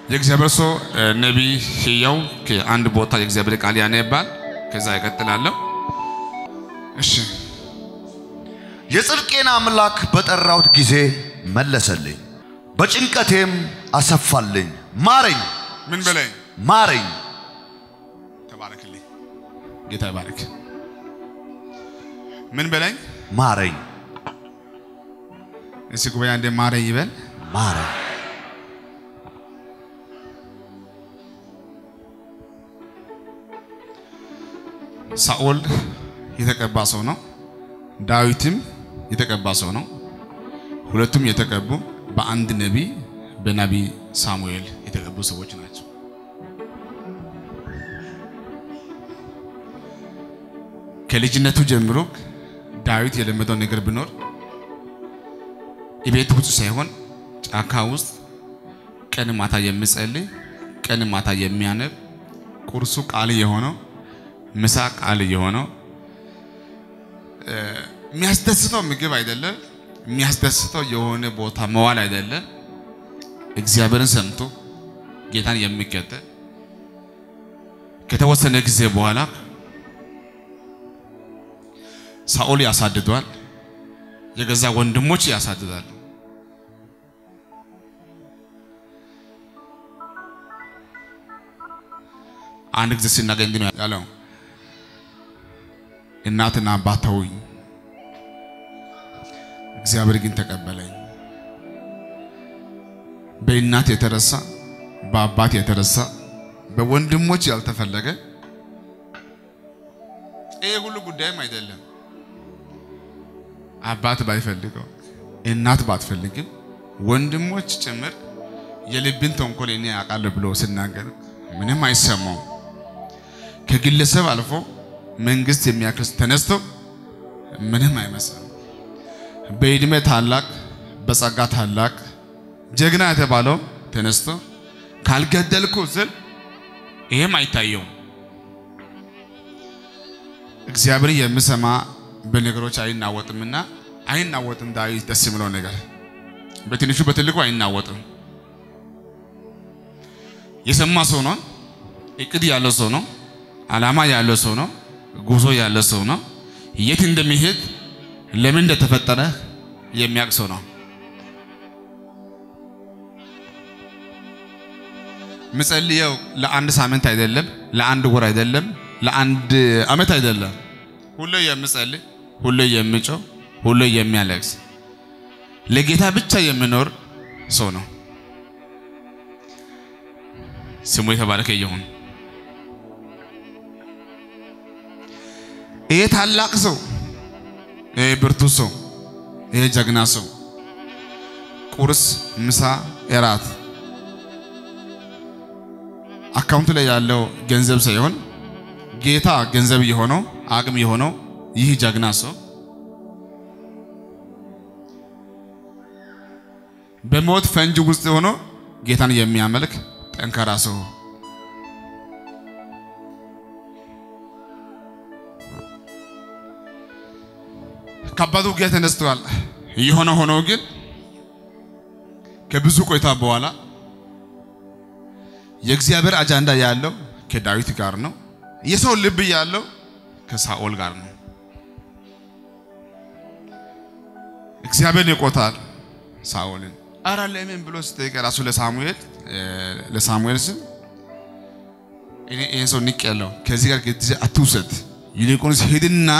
የእግዚአብሔር ሰው ነቢይ ህያው ከአንድ ቦታ የእግዚአብሔር ቃል ያነባል። ከዛ ይቀጥላለሁ። እሺ የጽድቄን አምላክ በጠራሁት ጊዜ መለሰልኝ፣ በጭንቀቴም አሰፋልኝ። ማረኝ ምን በላይ ማረኝ። ተባረክልኝ። ጌታ ይባረክ። ምን በላይ ማረኝ እስቲ ጉባኤ አንዴ ማረኝ ይበል። ማረኝ። ሳኦል የተቀባ ሰው ነው። ዳዊትም የተቀባ ሰው ነው። ሁለቱም የተቀቡ በአንድ ነቢይ በነቢይ ሳሙኤል የተቀቡ ሰዎች ናቸው። ከልጅነቱ ጀምሮ ዳዊት የለመደው ነገር ቢኖር ቤት ውስጥ ሳይሆን ጫካ ውስጥ ቀን ማታ የሚጸልይ ቀን ማታ የሚያነብ ቁርሱ ቃል የሆነው ምሳ ቃል የሆነው የሚያስደስተው ምግብ አይደለም፣ የሚያስደስተው የሆነ ቦታ መዋል አይደለም። እግዚአብሔርን ሰምቶ ጌታን የሚከተል ከተወሰነ ጊዜ በኋላ ሳኦል ያሳድዷል፣ የገዛ ወንድሞች ያሳድዳል። አንድ ጊዜ ሲናገኝ እንዲህ ነው ያለው እናትና አባት ተውኝ፣ እግዚአብሔር ግን ተቀበለኝ። በእናት የተረሳ በአባት የተረሳ በወንድሞች ያልተፈለገ ይሄ ሁሉ ጉዳይም አይደለም። አባት ባይፈልገው እናት ባትፈልግም ወንድሞች ጭምር የልብን ተንኮል እኔ ያውቃለሁ ብሎ ሲናገር ምንም አይሰማውም። ከግለሰብ አልፎ መንግስት የሚያክል ተነስቶ ምንም አይመስልም። በእድሜ ታላቅ በጸጋ ታላቅ ጀግና የተባለው ተነስቶ ካልገደልኩ ስል ይሄም አይታየውም። እግዚአብሔር የሚሰማ በነገሮች አይናወጥምና አይናወጥም። ዳዊት ደስ የሚለው ነገር በትንሹ በትልቁ አይናወጥም። የሰማ ሰው ነው። እቅድ ያለው ሰው ነው። ዓላማ ያለው ሰው ነው። ጉዞ ያለ ሰው ነው። የት እንደሚሄድ ለምን እንደተፈጠረ የሚያውቅ ሰው ነው። ምጸልየው ለአንድ ሳምንት አይደለም፣ ለአንድ ወር አይደለም፣ ለአንድ አመት አይደለም። ሁሌ የምጸልይ፣ ሁሌ የሚጮህ፣ ሁሌ የሚያለቅስ ለጌታ ብቻ የሚኖር ሰው ነው። ስሙ የተባረከ ይሁን። ይሄ ታላቅ ሰው፣ ይሄ ብርቱ ሰው፣ ይሄ ጀግና ሰው ቁርስ፣ ምሳ፣ እራት አካውንት ላይ ያለው ገንዘብ ሳይሆን ጌታ ገንዘብ የሆነው አቅም የሆነው ይህ ጀግና ሰው በሞት ፈንጅ ውስጥ ሆኖ ጌታን የሚያመልክ ጠንካራ ሰው ከባዱ ውጊያ ተነስተዋል። የሆነ ሆኖ ግን ከብዙ ቆይታ በኋላ የእግዚአብሔር አጃንዳ ያለው ከዳዊት ጋር ነው። የሰው ልብ ያለው ከሳኦል ጋር ነው። እግዚአብሔር ይቆታል ሳኦልን። አረ ለምን ብሎ ሲጠይቅ ራሱ ለሳሙኤል ለሳሙኤል ስም እኔ ይህን ሰው ንቅ ያለው ከዚህ ጋር ጊዜ አትውሰድ፣ ይልቁንስ ሂድና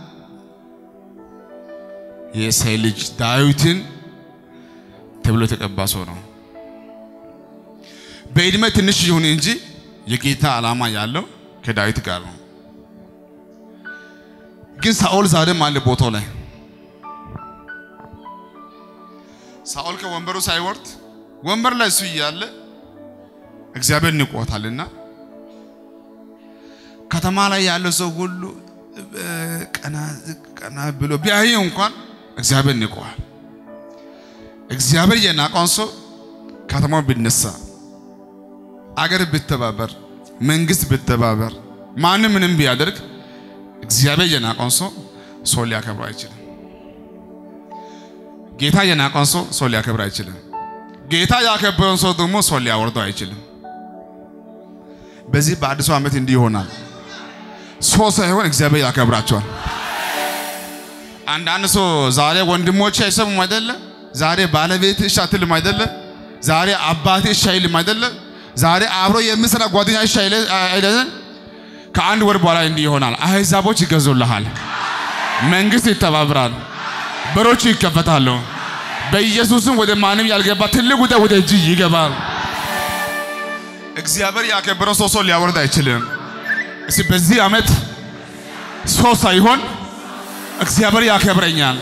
የእሴይ ልጅ ዳዊትን ተብሎ የተቀባ ሰው ነው። በዕድሜ ትንሽ ይሁን እንጂ የጌታ ዓላማ ያለው ከዳዊት ጋር ነው። ግን ሳኦል ዛሬም አለ ቦታው ላይ። ሳኦል ከወንበሩ ሳይወርድ ወንበር ላይ እሱ እያለ እግዚአብሔር ንቆታልና ከተማ ላይ ያለው ሰው ሁሉ ቀና ቀና ብሎ ቢያየው እንኳን እግዚአብሔር ንቆዋል። እግዚአብሔር የናቀውን ሰው ከተማው ቢነሳ አገር ብተባበር መንግስት ብተባበር ማንም ምንም ቢያደርግ እግዚአብሔር የናቀውን ሰው ሰው ሊያከብር አይችልም። ጌታ የናቀውን ሰው ሰው ሊያከብር አይችልም። ጌታ ያከበረውን ሰው ደግሞ ሰው ሊያወርደው አይችልም። በዚህ በአዲሱ ዓመት እንዲህ ይሆናል። ሰው ሳይሆን እግዚአብሔር ያከብራቸዋል። አንዳንድ ሰው ዛሬ ወንድሞች አይሰሙም አይደለ? ዛሬ ባለቤት እሺ አትልም አይደለ? ዛሬ አባቴ እሺ አይልም አይደለ? ዛሬ አብሮ የምሰራ ጓደኛ እሺ አይለ- አይደለ? ከአንድ ወር በኋላ እንዲህ ይሆናል። አሕዛቦች ይገዙልሃል፣ መንግስት ይተባብራል፣ በሮቹ ይከፈታሉ። በኢየሱስም ወደ ማንም ያልገባ ትልቅ ጉዳይ ወደ እጅ ይገባል። እግዚአብሔር ያከበረው ሰው ሰው ሊያወርድ አይችልም። እስቲ በዚህ ዓመት ሰው ሳይሆን እግዚአብሔር ያከብረኛል።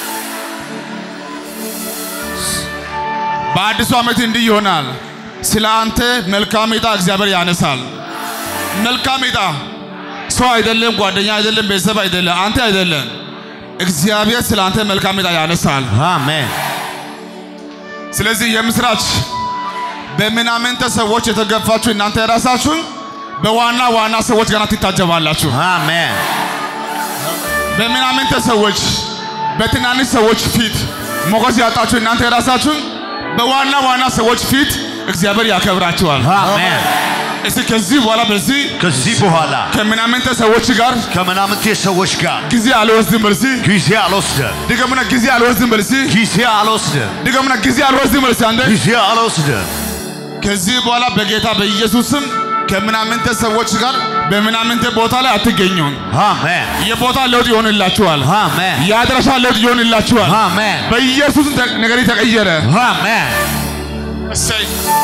በአዲሱ ዓመት እንዲህ ይሆናል። ስለ አንተ መልካም ዕጣ እግዚአብሔር ያነሳል። መልካም ዕጣ ሰው አይደለም፣ ጓደኛ አይደለም፣ ቤተሰብ አይደለም፣ አንተ አይደለም። እግዚአብሔር ስለ አንተ መልካም ዕጣ ያነሳል። አሜን ስለዚህ የምስራች በምናምንተ ሰዎች የተገፋችሁ እናንተ የራሳችሁን በዋና ዋና ሰዎች ገና ትታጀባላችሁ። አሜን በምናምንተ ሰዎች በትናንሽ ሰዎች ፊት ሞገስ ያጣችሁ እናንተ የራሳችሁን በዋና ዋና ሰዎች ፊት እግዚአብሔር ያከብራችኋል። አሜን እስቲ ከዚህ በኋላ በዚህ ከዚህ በኋላ ከምናምንተ ሰዎች ጋር ከምናምንቴ ሰዎች ጋር ጊዜ አልወስድም በልሲ ጊዜ አልወስድም ድገሙና ጊዜ አልወስድም በልሲ ጊዜ አልወስድም ድገሙና ጊዜ አልወስድም በልሲ አንተ ጊዜ አልወስድም ከዚህ በኋላ በጌታ በኢየሱስም ከምናምንተ ሰዎች ጋር በምናምንተ ቦታ ላይ አትገኙም። አሜን የቦታ ለውጥ ይሆንላችኋል። አሜን የአድራሻ ለውጥ ይሆንላችኋል። አሜን በኢየሱስ ነገር ተቀየረ። አሜን እሰይ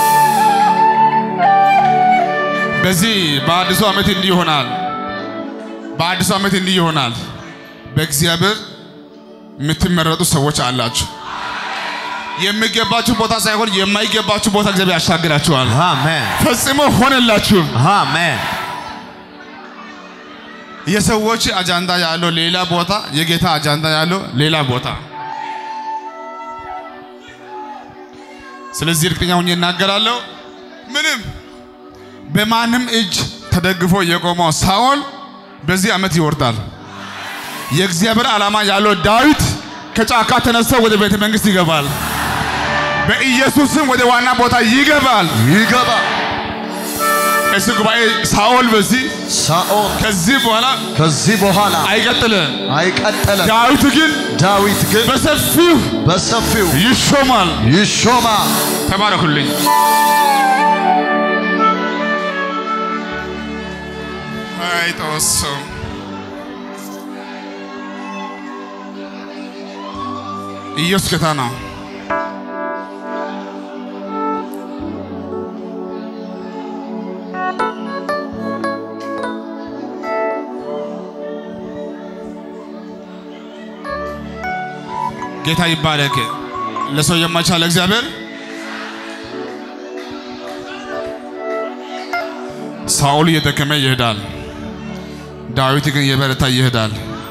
በዚህ በአዲሱ ዓመት እንዲህ ይሆናል። በአዲሱ ዓመት እንዲህ ይሆናል። በእግዚአብሔር የምትመረጡ ሰዎች አላችሁ። የሚገባችሁ ቦታ ሳይሆን የማይገባችሁ ቦታ እግዚአብሔር ያሻግራችኋል። አሜን ፈጽሞ ሆነላችሁ። አሜን የሰዎች አጃንዳ ያለው ሌላ ቦታ፣ የጌታ አጃንዳ ያለው ሌላ ቦታ። ስለዚህ እርግጠኛ ሆኜ እናገራለሁ። ምንም በማንም እጅ ተደግፎ የቆመው ሳኦል በዚህ ዓመት ይወርዳል። የእግዚአብሔር ዓላማ ያለው ዳዊት ከጫካ ተነስቶ ወደ ቤተ መንግሥት ይገባል። በኢየሱስም ወደ ዋና ቦታ ይገባል። ይገባ እስ ጉባኤ ሳኦል በዚህ ሳኦል ከዚህ በኋላ ከዚህ በኋላ አይቀጥልም። አይቀጠለም ዳዊት ግን ዳዊት ግን በሰፊው በሰፊው ይሾማል። ይሾማል ተባረኩልኝ። አይ ተወሰው ኢየሱስ ጌታ ነው። ጌታ ይባረክ። ለሰው የማይቻል እግዚአብሔር ሳኦል እየደከመ ይሄዳል፣ ዳዊት ግን የበረታ ይሄዳል።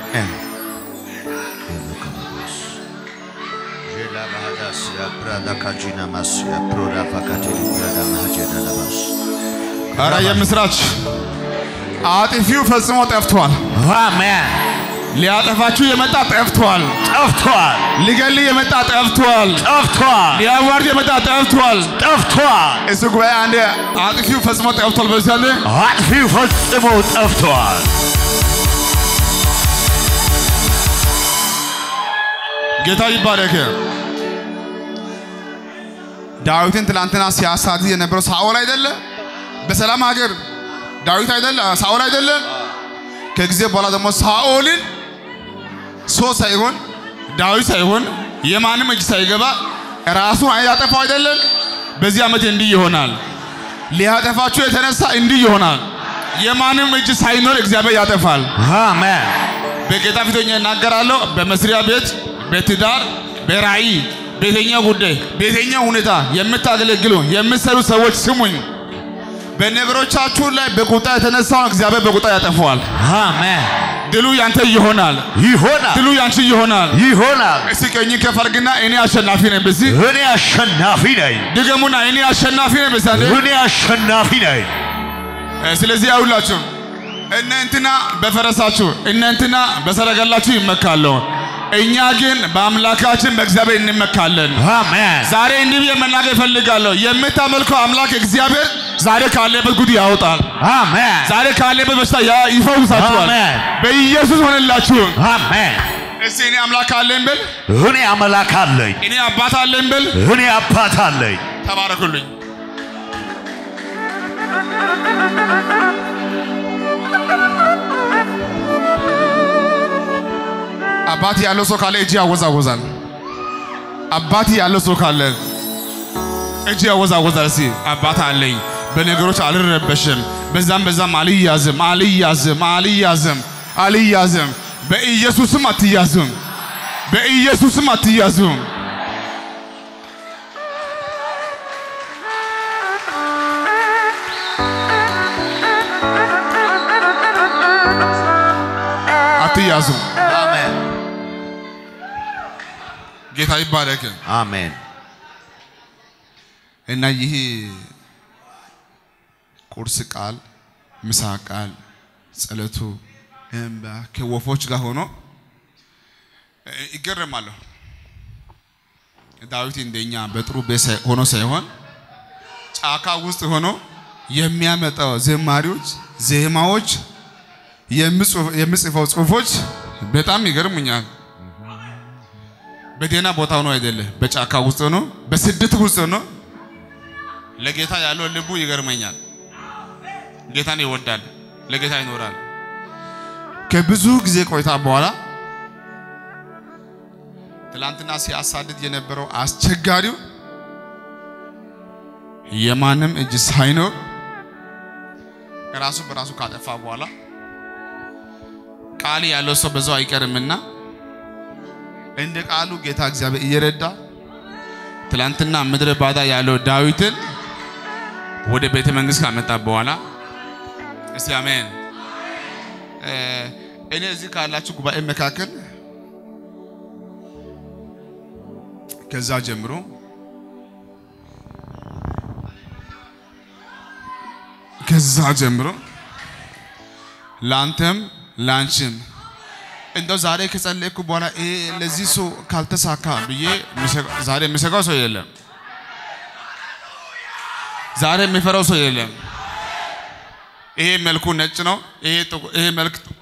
ኧረ የምስራች አጥፊው ፈጽሞ ጠፍቷል። አሜን ሊያጠፋችሁ የመጣ ጠፍቷል። ጠፍቷል ሊገል የመጣ ጠፍቷል። ጠፍቷል ሊያዋርድ የመጣ ጠፍቷል። ጠፍቷል እሱ ጉባኤ አንዴ አጥፊው ፈጽሞ ጠፍቷል። በዚህ አንዴ አጥፊው ፈጽሞ ጠፍቷል ጌታ ይባረክ። ዳዊትን ትላንትና ሲያሳድድ የነበረው ሳኦል አይደለ? በሰላም ሀገር ዳዊት አይደለ? ሳኦል አይደለ? ከጊዜ በኋላ ደግሞ ሳኦልን ሰው ሳይሆን ዳዊት ሳይሆን የማንም እጅ ሳይገባ ራሱን ያጠፋው አይደለም። በዚህ ዓመት እንዲህ ይሆናል። ሊያጠፋችሁ የተነሳ እንዲህ ይሆናል። የማንም እጅ ሳይኖር እግዚአብሔር ያጠፋል። አሜን በጌታ ፊት ሆኜ እናገራለሁ። በመስሪያ ቤት፣ በትዳር፣ በራእይ፣ በየትኛው ጉዳይ፣ በየትኛው ሁኔታ የምታገለግሉ የምትሰሩ ሰዎች ስሙኝ። በነገሮቻችሁ ላይ በቁጣ የተነሳውን እግዚአብሔር በቁጣ ያጠፈዋል። አሜን ድሉ ያንተ ይሆናል። ይሆናል ድሉ ያንቺ ይሆናል። ይሆናል እስቲ ቀኝ ከፍ አድርግና እኔ አሸናፊ ነኝ። በዚህ እኔ አሸናፊ ነኝ ድገሙና እኔ አሸናፊ ነኝ። በዚህ አንዴ እኔ አሸናፊ ነኝ እ፣ ስለዚህ ያውላችሁ እነ እንትና በፈረሳችሁ እነ እንትና በሰረገላችሁ ይመካሉ። እኛ ግን በአምላካችን በእግዚአብሔር እንመካለን። አሜን ዛሬ እንዲህ ብዬ መናገር እፈልጋለሁ። የምታመልከው አምላክ እግዚአብሔር ዛሬ ካለበት ጉድ ያወጣል። አሜን ዛሬ ካለበት በሽታ ያ- ይፈውሳችኋል። አሜን። በኢየሱስ ሆነላችሁ። አሜን እስቲ እኔ አምላክ አለኝ ብል፣ እኔ አምላክ አለኝ እኔ አባት አለኝ ብል፣ እኔ አባት አለኝ ተባረኩልኝ። አባት ያለው ሰው ካለ እጅ ያወዛወዛል። አባት ያለው ሰው ካለ እጅ ያወዛወዛል። እስቲ አባት አለኝ፣ በነገሮች አልረበሽም፣ በዛም በዛም አልያዝም፣ አልያዝም፣ አልያዝም፣ አልያዝም። በኢየሱስም አትያዙም፣ በኢየሱስም አትያዙም። አትያዙም። አሜን ጌታ ይባረክ። አሜን እና ይህ ቁርስ ቃል፣ ምሳ ቃል፣ ጸሎቱ እምባ ከወፎች ጋር ሆኖ እ፣ ይገረማለሁ። ዳዊት እንደኛ በጥሩ ቤት ሳይ- ሆኖ ሳይሆን ጫካ ውስጥ ሆኖ የሚያመጣው ዘማሪዎች፣ ዜማዎች፣ የሚጽፍ- የሚጽፈው ጽሁፎች በጣም ይገርሙኛል። በደህና ቦታ ሆኖ አይደለም፣ በጫካ ውስጥ ሆኖ በስደት ውስጥ ሆኖ ለጌታ ያለው ልቡ ይገርመኛል። ጌታን ይወዳል፣ ለጌታ ይኖራል። ከብዙ ጊዜ ቆይታ በኋላ ትላንትና ሲያሳድድ የነበረው አስቸጋሪው የማንም እጅ ሳይኖር ራሱ በራሱ ካጠፋ በኋላ ቃል ያለው ሰው በዛው አይቀርምና እንደ ቃሉ ጌታ እግዚአብሔር እየረዳ ትላንትና ምድረ ባዳ ያለው ዳዊትን ወደ ቤተ መንግስት ካመጣ በኋላ እስቲ አሜን። እ፣ እኔ እዚህ ካላችሁ ጉባኤ መካከል ከዛ ጀምሮ ከዛ ጀምሮ ላንተም ላንቺም እንደው ዛሬ ከጸለይኩ በኋላ ይሄ ለዚህ ሰው ካልተሳካ ብዬ የሚሰጋ- ዛሬ የሚሰጋው ሰው የለም። ዛሬ የሚፈራው ሰው የለም። ይሄ መልኩ ነጭ ነው። ይሄ ጥቁ- ይሄ መልክ ጥቁር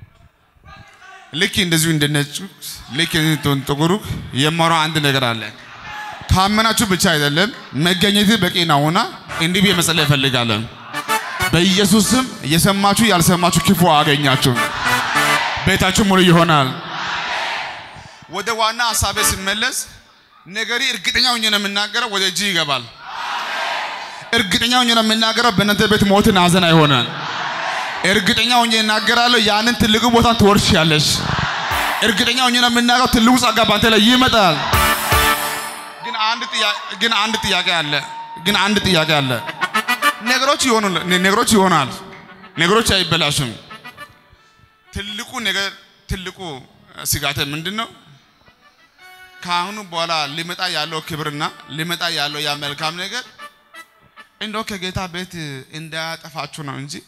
ልክ እንደዚሁ እንደ ነጩ ልክ እንደ ጥቁሩ የማወራው አንድ ነገር አለ። ካመናችሁ ብቻ አይደለም መገኘት በቂ ነውና እንዲህ ብዬ መጸለይ እፈልጋለሁ። በኢየሱስ ስም የሰማችሁ ያልሰማችሁ ክፉ አገኛችሁ። ቤታችሁ ሙሉ ይሆናል። ወደ ዋና ሀሳቤ ስመለስ ነገሪ እርግጠኛ ሆኜ ነው የምናገረው፣ ወደ እጅ ይገባል። እርግጠኛ ሆኜ ነው የምናገረው፣ በእናንተ ቤት ሞትን ሐዘን አይሆንም። እርግጠኛ ሆኜ እናገራለሁ፣ ያንን ትልቁ ቦታን ትወርሻለሽ። እርግጠኛ ሆኜ ነው የምናገረው፣ ትልቁ ጸጋ ባንተ ላይ ይመጣል። ግን አንድ ጥያቄ ግን አንድ ጥያቄ አለ። ግን አንድ ጥያቄ አለ። ነገሮች ይሆኑ ነገሮች ይሆናል። ነገሮች አይበላሹም። ትልቁ ነገር ትልቁ ስጋቴ ምንድን ነው? ከአሁኑ በኋላ ሊመጣ ያለው ክብርና ሊመጣ ያለው ያ መልካም ነገር እንደው ከጌታ ቤት እንዳያጠፋችሁ ነው እንጂ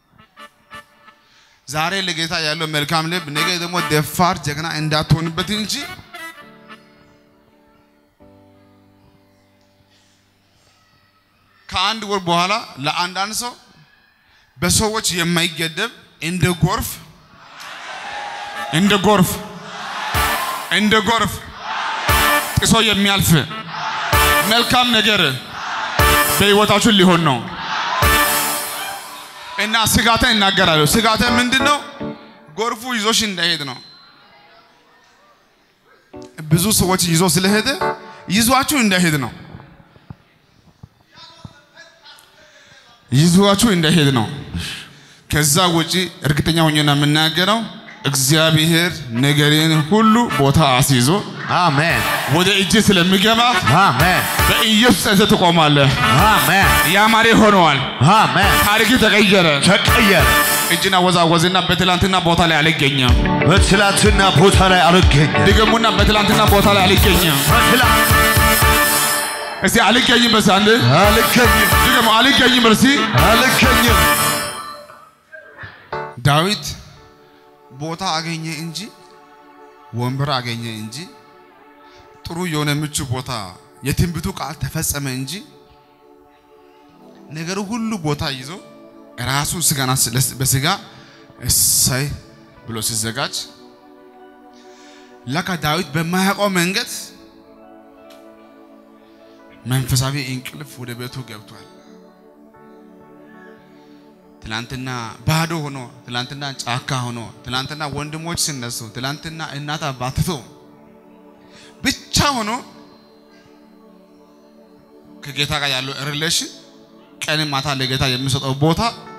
ዛሬ ለጌታ ያለው መልካም ልብ ነገ ደግሞ ደፋር ጀግና እንዳትሆንበት እንጂ ከአንድ ወር በኋላ ለአንዳንድ ሰው በሰዎች የማይገደብ እንደ ጎርፍ እንደ ጎርፍ እንደ ጎርፍ ጥሶ የሚያልፍ መልካም ነገር በሕይወታችሁ ሊሆን ነው እና ስጋትን እናገራለሁ። ስጋትን ምንድን ነው? ጎርፉ ይዞሽ እንዳይሄድ ነው። ብዙ ሰዎች ይዞ ስለሄደ ይዟችሁ እንዳይሄድ ነው። ይዟችሁ እንዳይሄድ ነው። ከዛ ውጪ እርግጠኛ ሆኜ ነው የምናገረው እግዚአብሔር ነገሬን ሁሉ ቦታ አስይዞ አሜን ወደ እጅ ስለሚገባ አሜን በኢየሱስ ጸንተህ ትቆማለህ። አሜን ያማረ ሆነዋል። አሜን ታሪክ ተቀየረ። ተቀየረ። እጅና ወዛወዝና በትላንትና ቦታ ላይ አልገኘም። በትላንትና ቦታ ላይ አልገኘም። ድገሙና በትላንትና ቦታ ላይ አልገኘም። በትላንት እስቲ አልገኝም። በስ አንድ አልገኝም ድገሙ። አልገኝም። በርሲ አልገኝም። ዳዊት ቦታ አገኘ እንጂ ወንበር አገኘ እንጂ ጥሩ የሆነ ምቹ ቦታ የትንቢቱ ቃል ተፈጸመ እንጂ ነገሩ ሁሉ ቦታ ይዞ ራሱ ስጋና በስጋ እሰይ ብሎ ሲዘጋጅ ለካ ዳዊት በማያውቀው መንገድ መንፈሳዊ እንቅልፍ ወደ ቤቱ ገብቷል። ትላንትና ባዶ ሆኖ፣ ትላንትና ጫካ ሆኖ፣ ትላንትና ወንድሞች ሲነሱ፣ ትላንትና እናት አባት ትቶ ብቻ ሆኖ ከጌታ ጋር ያለው ሪሌሽን ቀን ማታ ለጌታ የሚሰጠው ቦታ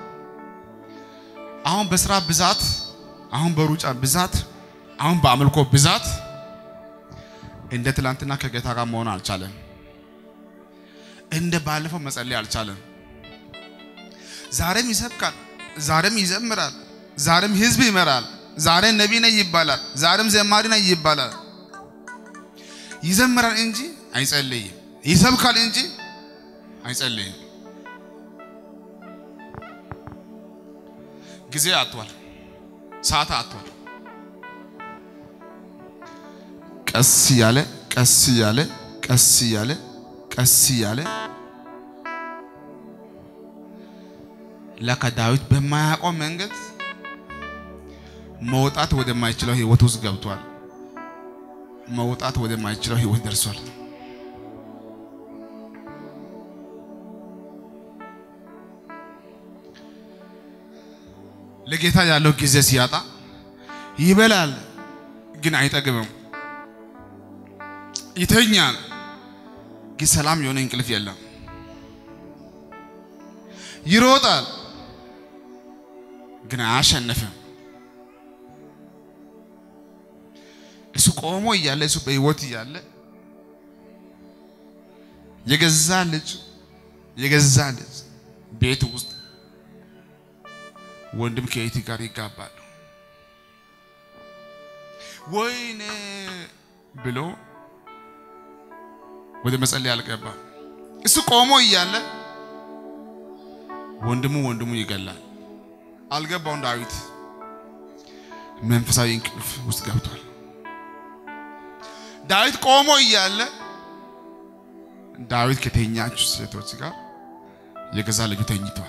አሁን በስራ ብዛት፣ አሁን በሩጫ ብዛት፣ አሁን በአምልኮ ብዛት እንደ ትላንትና ከጌታ ጋር መሆን አልቻለም። እንደ ባለፈው መጸለይ አልቻለም። ዛሬም ይሰብካል፣ ዛሬም ይዘምራል፣ ዛሬም ህዝብ ይመራል፣ ዛሬ ነቢይ ነኝ ይባላል፣ ዛሬም ዘማሪ ነኝ ይባላል። ይዘምራል እንጂ አይጸልይም፣ ይሰብካል እንጂ አይጸልይም። ጊዜ አጥቷል፣ ሰዓት አጥቷል። ቀስ እያለ ቀስ እያለ ቀስ እያለ ቀስ እያለ ለካ ዳዊት በማያውቀው መንገድ መውጣት ወደማይችለው ህይወት ውስጥ ገብቷል። መውጣት ወደማይችለው ህይወት ደርሷል። ለጌታ ያለው ጊዜ ሲያጣ ይበላል፣ ግን አይጠግብም። ይተኛል፣ ግን ሰላም የሆነ እንቅልፍ የለም። ይሮጣል፣ ግን አያሸንፍም። እሱ ቆሞ እያለ እሱ በህይወት እያለ የገዛ ልጅ የገዛ ልጅ ቤት ውስጥ ወንድም ከእህት ጋር ይጋባሉ። ወይኔ ብሎ ወደ መጸለይ አልገባም። እሱ ቆሞ እያለ ወንድሙ ወንድሙ ይገላል። አልገባውን ዳዊት መንፈሳዊ እንቅልፍ ውስጥ ገብቷል። ዳዊት ቆሞ እያለ ዳዊት ከተኛች ሴቶች ጋር የገዛ ልጁ ተኝቷል።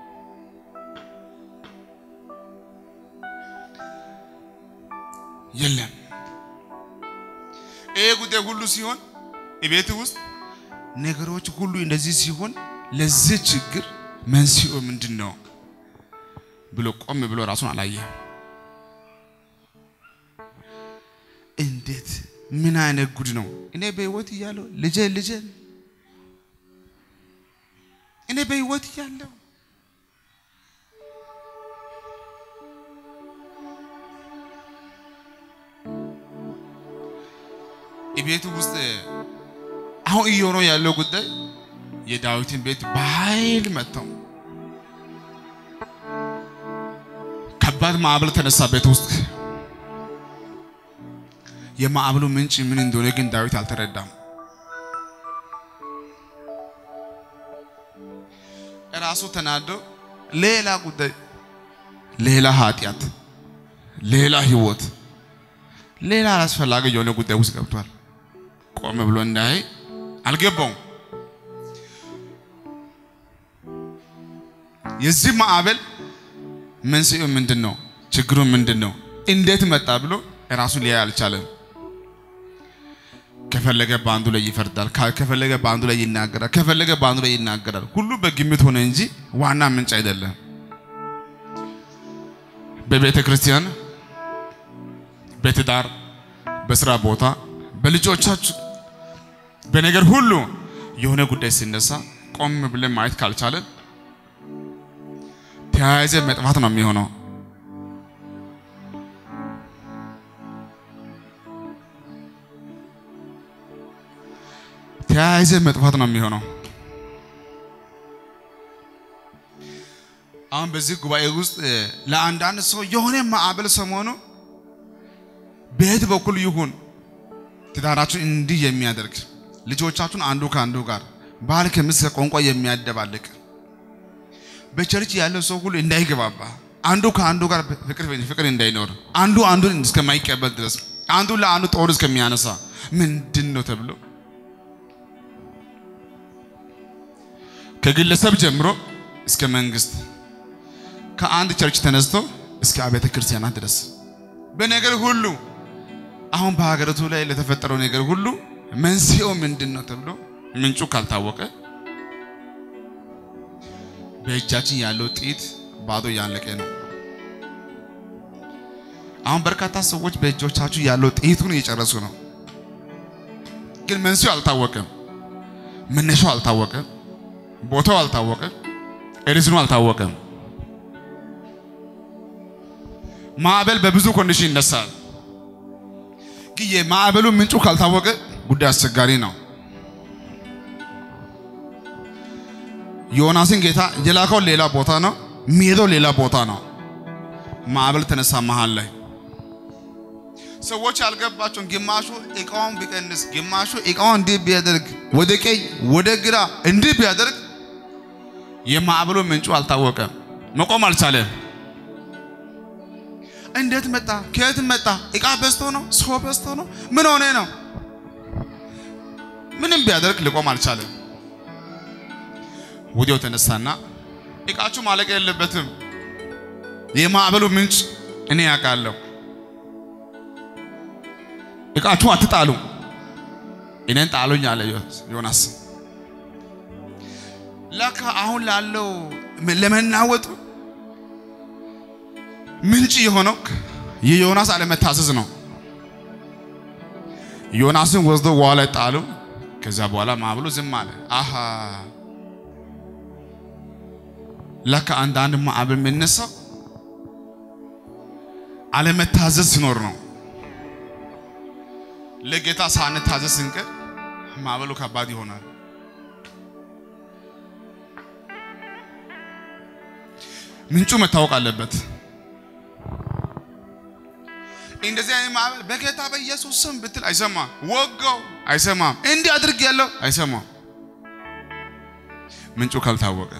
የለም ይሄ ጉዳይ ሁሉ ሲሆን ቤት ውስጥ ነገሮች ሁሉ እንደዚህ ሲሆን ለዚህ ችግር መንስኤው ምንድን ነው ብሎ ቆም ብሎ ራሱን አላየም። እንዴት ምን አይነት ጉድ ነው? እኔ በህይወት እያለሁ ልጄ ልጄ እኔ በህይወት እያለሁ ቤቱ ውስጥ አሁን እየሆነ ያለው ጉዳይ የዳዊትን ቤት በኃይል መጥተው ከባድ ማዕበል ተነሳ ቤት ውስጥ። የማዕበሉ ምንጭ ምን እንደሆነ ግን ዳዊት አልተረዳም። ራሱ ተናዶ ሌላ ጉዳይ፣ ሌላ ኃጢአት፣ ሌላ ህይወት፣ ሌላ አላስፈላጊ የሆነ ጉዳይ ውስጥ ገብቷል። ቆም ብሎ እንዳይ አልገባውም። የዚህ ማዕበል መንስኤው ምንድን ነው? ችግሩ ምንድን ነው? እንዴት መጣ ብሎ ራሱን ሊያይ አልቻለም። ከፈለገ በአንዱ ላይ ይፈርዳል፣ ከፈለገ በአንዱ ላይ ይናገራል፣ ከፈለገ በአንዱ ላይ ይናገራል። ሁሉ በግምት ሆነ እንጂ ዋና ምንጭ አይደለም። በቤተ ክርስቲያን፣ በትዳር፣ በስራ ቦታ፣ በልጆቻችሁ፣ በነገር ሁሉ የሆነ ጉዳይ ሲነሳ ቆም ብለን ማየት ካልቻለን ተያያዘ መጥፋት ነው የሚሆነው። ተያያዘ መጥፋት ነው የሚሆነው። አሁን በዚህ ጉባኤ ውስጥ ለአንዳንድ ሰው የሆነ ማዕበል ሰሞኑ በየት በኩል ይሁን ትዳራችሁን እንዲህ የሚያደርግ ልጆቻችሁን አንዱ ከአንዱ ጋር ባል ከሚስት ቋንቋ የሚያደባልቅ በቸርች ያለው ሰው ሁሉ እንዳይገባባ አንዱ ከአንዱ ጋር ፍቅር ፍቅር እንዳይኖር አንዱ አንዱን እስከማይቀበል ድረስ አንዱ ለአንዱ ጦር እስከሚያነሳ ምንድን ነው ተብሎ ከግለሰብ ጀምሮ እስከ መንግስት ከአንድ ቸርች ተነስቶ እስከ አብያተ ክርስቲያናት ድረስ በነገር ሁሉ አሁን በሀገሪቱ ላይ ለተፈጠረው ነገር ሁሉ መንስኤው ምንድን ነው ተብሎ ምንጩ ካልታወቀ በእጃችን ያለው ጥይት ባዶ እያለቀ ነው። አሁን በርካታ ሰዎች በእጆቻችሁ ያለው ጥይቱን እየጨረሱ ነው። ግን መንስኤው አልታወቀም፣ መነሻው አልታወቀም፣ ቦታው አልታወቀም፣ ሪዝኑ አልታወቀም። ማዕበል በብዙ ኮንዲሽን ይነሳል። ግን የማዕበሉ ምንጩ ካልታወቀ ጉዳይ አስቸጋሪ ነው። ዮናስን ጌታ የላከው ሌላ ቦታ ነው፣ የሚሄደው ሌላ ቦታ ነው። ማዕበል ተነሳ መሃል ላይ ሰዎች ያልገባቸውን ግማሹ እቃውን ቢቀንስ፣ ግማሹ እቃውን እንዲህ ቢያደርግ፣ ወደ ቀኝ ወደ ግራ እንዲህ ቢያደርግ የማዕበሉ ምንጩ አልታወቀም፣ መቆም አልቻለም። እንዴት መጣ? ከየት መጣ? እቃ በዝቶ ነው? ሰው በዝቶ ነው? ምን ሆነ ነው? ምንም ቢያደርግ ሊቆም አልቻለም። ወዲያው ተነሳና እቃችሁ ማለቅ የለበትም፣ የማዕበሉ ምንጭ እኔ ያውቃለሁ። እቃችሁ አትጣሉ፣ እኔን ጣሉኝ አለ ዮናስ። ለካ አሁን ላለው ለመናወጡ ምንጭ የሆነው የዮናስ አለመታዘዝ ነው። ዮናስን ወስዶ ውሃ ላይ ጣሉ። ከዛ በኋላ ማዕበሉ ዝም አለ። አሃ ለካ አንዳንድ ማዕበል የሚነሳው አለመታዘዝ ሲኖር ነው። ለጌታ ሳንታዘዝ ስንቀር ማዕበሉ ከባድ ይሆናል። ምንጩ መታወቅ አለበት። እንደዚህ አይነት ማዕበል በጌታ በኢየሱስ ስም ብትል አይሰማም። ወጋው አይሰማም። እንዲህ አድርግ ያለው አይሰማም። ምንጩ ካልታወቀ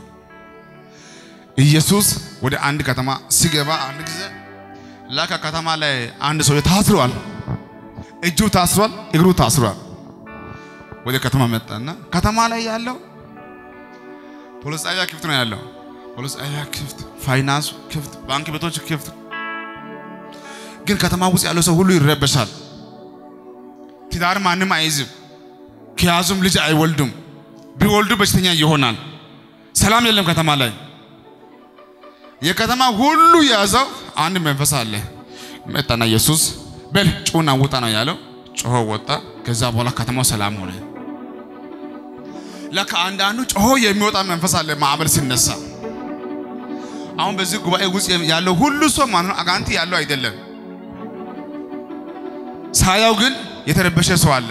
ኢየሱስ ወደ አንድ ከተማ ሲገባ አንድ ጊዜ ላካ ከተማ ላይ አንድ ሰው ታስሯል። እጁ ታስሯል፣ እግሩ ታስሯል። ወደ ከተማ መጣና ከተማ ላይ ያለው ፖሊስ ጣቢያ ክፍት ነው ያለው። ፖሊስ ጣቢያ ክፍት፣ ፋይናንሱ ክፍት፣ ባንክ ቤቶች ክፍት ግን ከተማ ውስጥ ያለው ሰው ሁሉ ይረበሻል። ትዳር ማንም አይይዝም። ከያዙም ልጅ አይወልዱም። ቢወልዱ በሽተኛ ይሆናል። ሰላም የለም ከተማ ላይ። የከተማ ሁሉ የያዘው አንድ መንፈስ አለ። መጣና ኢየሱስ በል ጩና ውጣ ነው ያለው። ጮሆ ወጣ። ከዛ በኋላ ከተማው ሰላም ሆነ። ለካ አንዳንዱ ጮሆ የሚወጣ መንፈስ አለ ማዕበል ሲነሳ። አሁን በዚህ ጉባኤ ውስጥ ያለው ሁሉ ሰው ማለት ነው አጋንንት ያለው አይደለም። ሳያው ግን የተረበሸ ሰው አለ።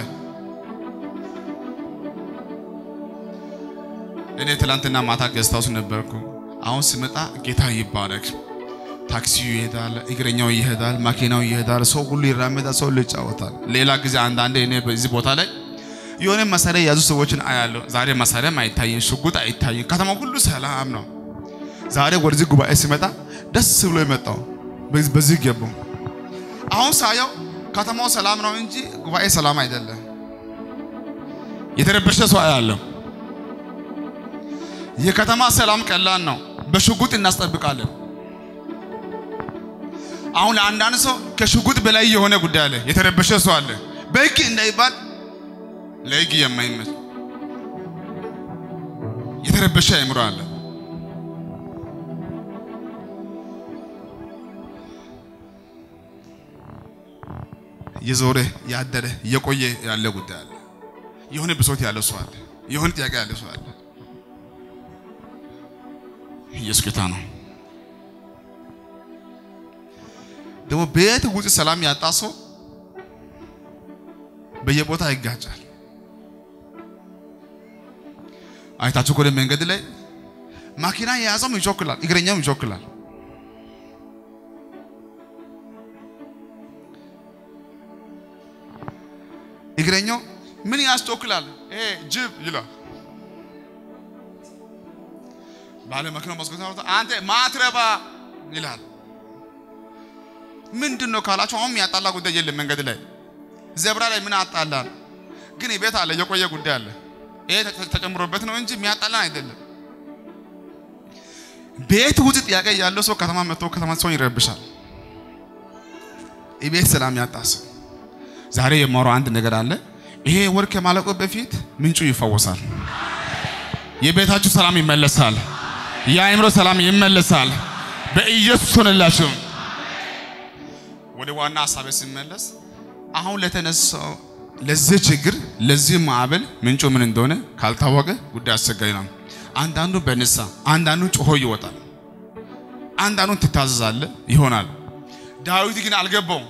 እኔ ትላንትና ማታ ገዝታ ውስጥ ነበርኩ። አሁን ስመጣ ጌታ ይባረክ። ታክሲው ይሄዳል፣ እግረኛው ይሄዳል፣ ማኪናው ይሄዳል፣ ሰው ሁሉ ይራመዳል፣ ሰው ሁሉ ይጫወታል። ሌላ ጊዜ አንዳንዴ እኔ በዚህ ቦታ ላይ የሆነ መሳሪያ የያዙ ሰዎችን አያለሁ። ዛሬ መሳሪያም አይታይም፣ ሽጉጥ አይታይም። ከተማው ሁሉ ሰላም ነው። ዛሬ ወደዚህ ጉባኤ ሲመጣ ደስ ብሎ የመጣው በዚህ ገባው። አሁን ሳየው ከተማው ሰላም ነው እንጂ ጉባኤ ሰላም አይደለም። የተረበሸ ሰው አያለሁ። የከተማ ሰላም ቀላል ነው። በሽጉጥ እናስጠብቃለን። አሁን ለአንዳንድ ሰው ከሽጉጥ በላይ የሆነ ጉዳይ አለ። የተረበሸ ሰው አለ። በሕግ እንዳይባል ለሕግ የማይመች የተረበሸ አእምሮ አለ። የዞረ ያደረ የቆየ ያለ ጉዳይ አለ። የሆነ ብሶት ያለው ሰው አለ። የሆነ ጥያቄ ያለ ሰው አለ። ኢየሱስ ጌታ ነው። ደግሞ ቤት ውጭ ሰላም ያጣ ሰው በየቦታ ይጋጫል። አይታችሁ ከሆነ መንገድ ላይ ማኪና የያዘውም ይቾክላል፣ እግረኛውም ይቾክላል። እግረኛው ምን ያስቾክላል? ይሄ ጅብ ይላል። ባለ መኪናው መስኮት አንተ ማትረባ ይላል። ምንድን ነው ካላችሁ አሁን ያጣላ ጉዳይ የለም መንገድ ላይ ዘብራ ላይ ምን አጣላል? ግን ቤት አለ፣ የቆየ ጉዳይ አለ። ይሄ ተ- ተጨምሮበት ነው እንጂ የሚያጣላን አይደለም። ቤት ውስጥ ጥያቄ ያለው ሰው ከተማ መጥቶ ከተማ ሰውን ይረብሻል። ቤት ሰላም ያጣ ሰው ዛሬ የማወራው አንድ ነገር አለ። ይሄ ወር ከማለቁ በፊት ምንጩ ይፈወሳል። የቤታችሁ ሰላም ይመለሳል። የአእምሮ ሰላም ይመለሳል። በኢየሱስ ሆነላችሁ። ወደ ዋና ሀሳቤ ሲመለስ አሁን ለተነሳው ለዚህ ችግር ለዚህ ማዕበል ምንጩ ምን እንደሆነ ካልታወቀ ጉዳይ አስቸጋሪ ነው። አንዳንዱ በንሳ አንዳንዱ ጮሆ ይወጣል። አንዳንዱ ትታዘዛለ ይሆናል። ዳዊት ግን አልገባውም።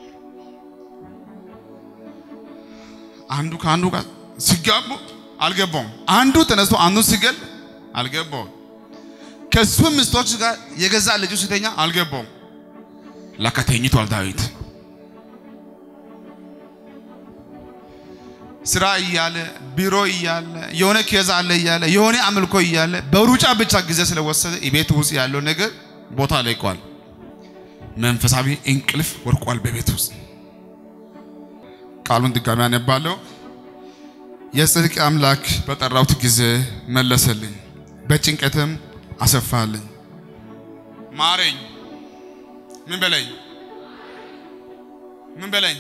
አንዱ ከአንዱ ጋር ሲጋቡ አልገባውም። አንዱ ተነስቶ አንዱ ሲገል አልገባውም። ከሱ ሚስቶች ጋር የገዛ ልጁ ሲተኛ አልገባውም። ለካ ተኝቷል ዳዊት። ስራ እያለ ቢሮ እያለ የሆነ ኬዝ አለ እያለ የሆነ አምልኮ እያለ በሩጫ ብቻ ጊዜ ስለወሰደ ቤት ውስጥ ያለው ነገር ቦታ ለቋል። መንፈሳዊ እንቅልፍ ወርቋል በቤት ውስጥ። ቃሉን ድጋሚ አነባለሁ። የጽድቅ አምላክ በጠራሁት ጊዜ መለሰልኝ፣ በጭንቀትም አሰፋልኝ። ማረኝ፣ ምን በለኝ፣ ምን በለኝ።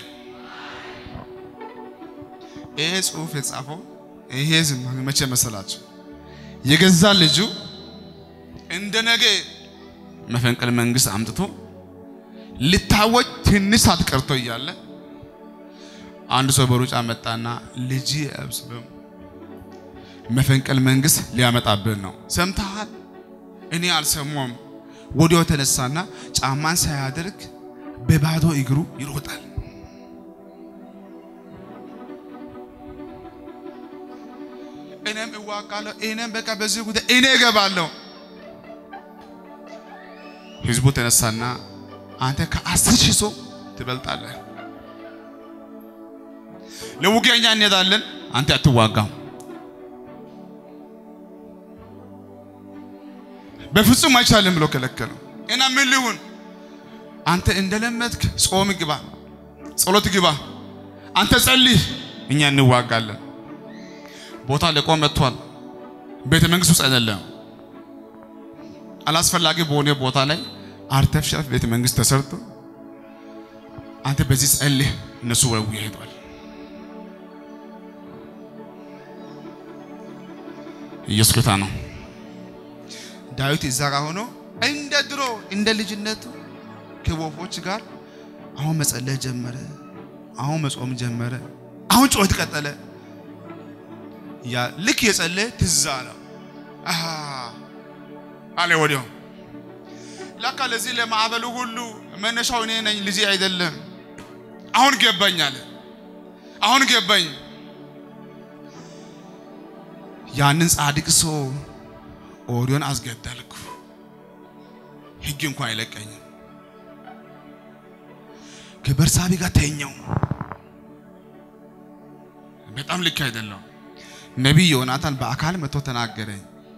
ይሄ ጽሑፍ የጻፈው ይሄ ዝም መቼ መሰላችሁ? የገዛ ልጁ እንደ ነገ መፈንቅለ መንግስት አምጥቶ ልታወጅ ትንሽ ሰዓት ቀርቶ እያለ አንድ ሰው በሩጫ መጣና ልጅ አብስሎም መፈንቅለ መንግስት ሊያመጣብን ነው፣ ሰምተሃል? እኔ አልሰማም። ወዲያው ተነሳና ጫማን ሳያደርግ በባዶ እግሩ ይሮጣል። እኔም እዋጋለሁ፣ እኔም በቃ በዚህ ጉዳይ እኔ እገባለሁ። ህዝቡ ተነሳና አንተ ከአስር ሺህ ሰው ትበልጣለህ፣ ለውጊያ እኛ እንሄዳለን፣ አንተ አትዋጋም። በፍጹም አይቻልም ብሎ ከለከለው እና ምን ሊሁን አንተ እንደለመድክ ጾም ግባ፣ ጸሎት ግባ፣ አንተ ጸልይ፣ እኛ እንዋጋለን። ቦታ ለቆ መጥቷል። ቤተ መንግስት ውስጥ አይደለም። አላስፈላጊ በሆነ ቦታ ላይ አርተፊሻል ቤተ መንግስት ተሰርቶ አንተ በዚህ ጸልይ፣ እነሱ ወው ይሄዳል። ኢየሱስ ጌታ ነው። ዳዊት እዛ ጋር ሆኖ እንደ ድሮ እንደ ልጅነቱ ከወፎች ጋር አሁን መጸለይ ጀመረ። አሁን መጾም ጀመረ። አሁን ጩኸት ቀጠለ። ያ ልክ የጸለየ ትዝ አለው አሃ አለ ወዲያው ለካ ለዚህ ለማዕበሉ ሁሉ መነሻው እኔ ነኝ፣ ልጄ አይደለም። አሁን ገባኝ አለ። አሁን ገባኝ። ያንን ጻድቅ ሰው ኦሪዮን አስገደልኩ፣ ሕግ እንኳን አይለቀኝም። ከበርሳቢ ጋር ተኛው። በጣም ልክ አይደለም። ነቢይ ዮናታን በአካል መጥቶ ተናገረኝ።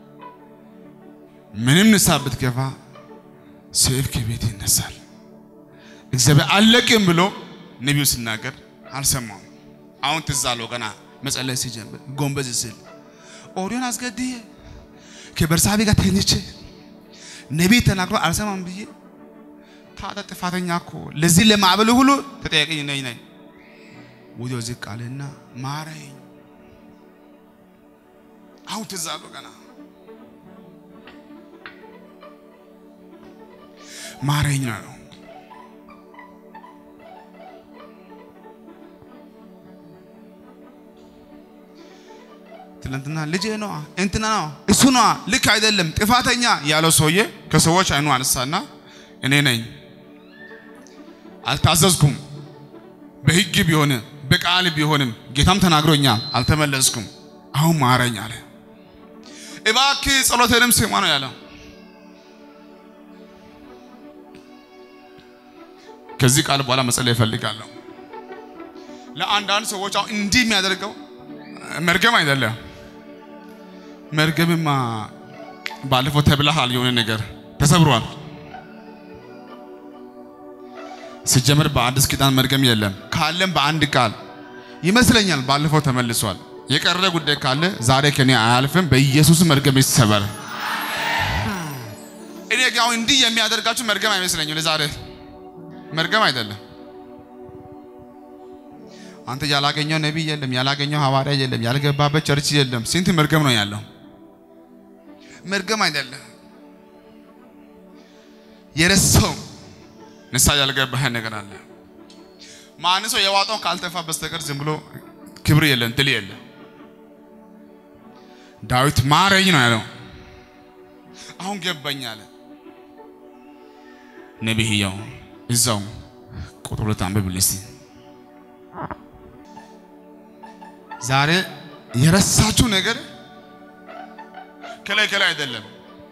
ምንም ንስሐ ብትገባ ሰይፍ ከቤት ይነሳል። እግዚአብሔር አለቅም ብሎ ነቢዩ ሲናገር አልሰማም። አሁን ትዝ አለው ገና መጸለይ ሲጀምር ጎንበዝ ሲል ኦሪዮን አስገድዬ ከበርሳቤ ጋር ተኝቼ ነቢይ ተናግሮ አልሰማም ብዬ ታዲያ ጥፋተኛ እኮ ለዚህ ለማዕበሉ ሁሉ ተጠያቂ ነኝ ነኝ ወዲያው ዝቅ አለና ማረኝ። አሁን ትዝ አለው ገና ማረኝ ነው። ትናንትና ልጄ ነዋ እንትና ነው እሱ ነዋ ልክ አይደለም ጥፋተኛ ያለው ሰውዬ ከሰዎች አይኑ አነሳና እኔ ነኝ አልታዘዝኩም በሕግ ቢሆንም በቃል ቢሆንም ጌታም ተናግሮኛል አልተመለስኩም አሁን ማረኝ አለ እባክህ ጸሎቴንም ስማ ነው ያለው ከዚህ ቃል በኋላ መጸለይ እፈልጋለሁ ለአንዳንድ ሰዎች አሁን እንዲህ የሚያደርገው መርገም አይደለም መርገምማ ባለፈው ተብለሃል የሆነ ነገር ተሰብሯል ሲጀመር በአዲስ ኪዳን መርገም የለም። ካለም በአንድ ቃል ይመስለኛል ባለፈው ተመልሷል። የቀረ ጉዳይ ካለ ዛሬ ከኔ አያልፍም። በኢየሱስ መርገም ይሰበር። እኔ ግን አሁን እንዲህ የሚያደርጋችሁ መርገም አይመስለኝም። ለዛሬ መርገም አይደለም። አንተ ያላገኘው ነቢይ የለም፣ ያላገኘው ሐዋርያ የለም፣ ያልገባበት ቸርች የለም። ስንት መርገም ነው ያለው? መርገም አይደለም። የረሳው ንሳ ያልገባህ ነገር አለ። ማን ሰው የዋጣውን ካልተፋ በስተቀር ዝም ብሎ ክብር የለም፣ ድል የለም። ዳዊት ማረኝ ነው ያለው። አሁን ገባኝ አለ ነቢይየው። እዛው ቁጥር ሁለት አንብብል እስቲ። ዛሬ የረሳችሁ ነገር ከላይ ከላይ አይደለም።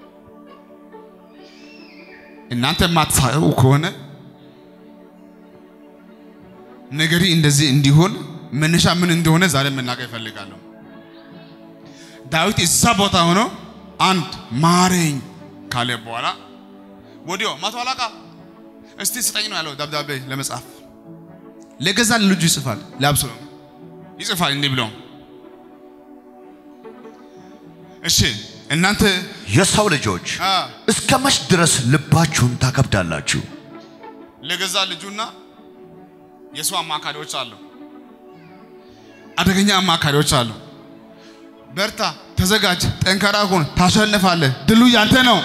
እናንተ የማትሳቀቁ ከሆነ ነገሪ እንደዚህ እንዲሆን መነሻ ምን እንደሆነ ዛሬ መናገር እፈልጋለሁ። ዳዊት እዛ ቦታ ሆኖ አንድ ማረኝ ካለ በኋላ ወዲያው መቶ አለቃ እስቲ ስጠኝ ነው ያለው። ደብዳቤ ለመጻፍ ለገዛ ልጁ ይጽፋል፣ ለአብሶሎም ይጽፋል እንዲህ ብሎ እሺ እናንተ የሰው ልጆች አ እስከ መች ድረስ ልባችሁን ታከብዳላችሁ? ለገዛ ልጁና የሰው አማካሪዎች አሉ፣ አደገኛ አማካሪዎች አሉ። በርታ፣ ተዘጋጅ፣ ጠንካራ ሁን፣ ታሸንፋለህ፣ ድሉ ያንተ ነው።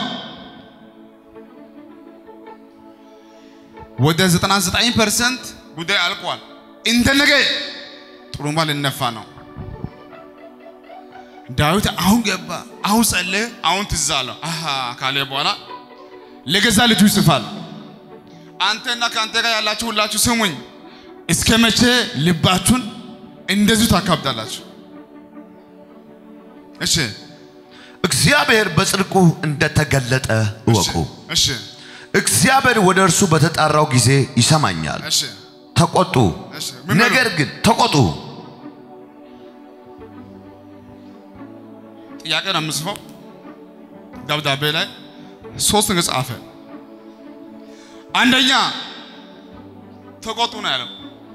ወደ 99% ጉዳይ አልቋል። እንደ ነገ ጥሩምባ ልነፋ ነው። ዳዊት አሁን ገባ፣ አሁን ጸለየ፣ አሁን ትዝ አለው። አሃ ካለ በኋላ ለገዛ ልጁ ይጽፋል። አንተና ከአንተ ጋር ያላችሁ ሁላችሁ ስሙኝ፣ እስከ መቼ ልባችሁን እንደዚሁ ታካብዳላችሁ? እሺ እግዚአብሔር በጽድቁ እንደተገለጠ እወቁ። እሺ እግዚአብሔር ወደ እርሱ በተጣራው ጊዜ ይሰማኛል። እሺ ተቆጡ፣ እሺ ምን በሉ? ነገር ግን ተቆጡ። ጥያቄ ነው የምጽፈው ደብዳቤ ላይ ሶስት ነገር ጻፈ። አንደኛ ተቆጡ ነው ያለው።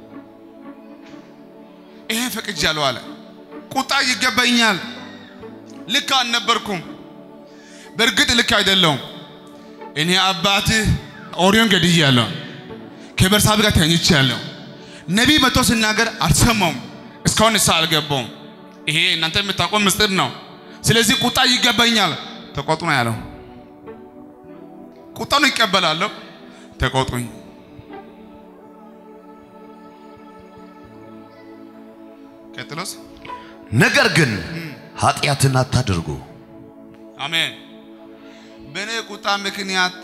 ይሄ ፈቅጃለሁ አለ። ቁጣ ይገባኛል። ልክ አልነበርኩም። በእርግጥ ልክ አይደለሁም። እኔ አባትህ ኦሪዮን ገድያለሁ። ከበርሳቤ ጋር ተኝቻለሁ። ነቢይ መጥቶ ሲናገር አልሰማውም። እስካሁን ንስሐ አልገባውም። ይሄ እናንተ የምታውቀው ምስጢር ነው። ስለዚህ ቁጣ ይገባኛል። ተቆጡ ነው ያለው። ቁጣውን ይቀበላለሁ። ተቆጡኝ። ቀጥሎስ ነገር ግን ኃጢአትን አታድርጉ። አሜን። በእኔ ቁጣ ምክንያት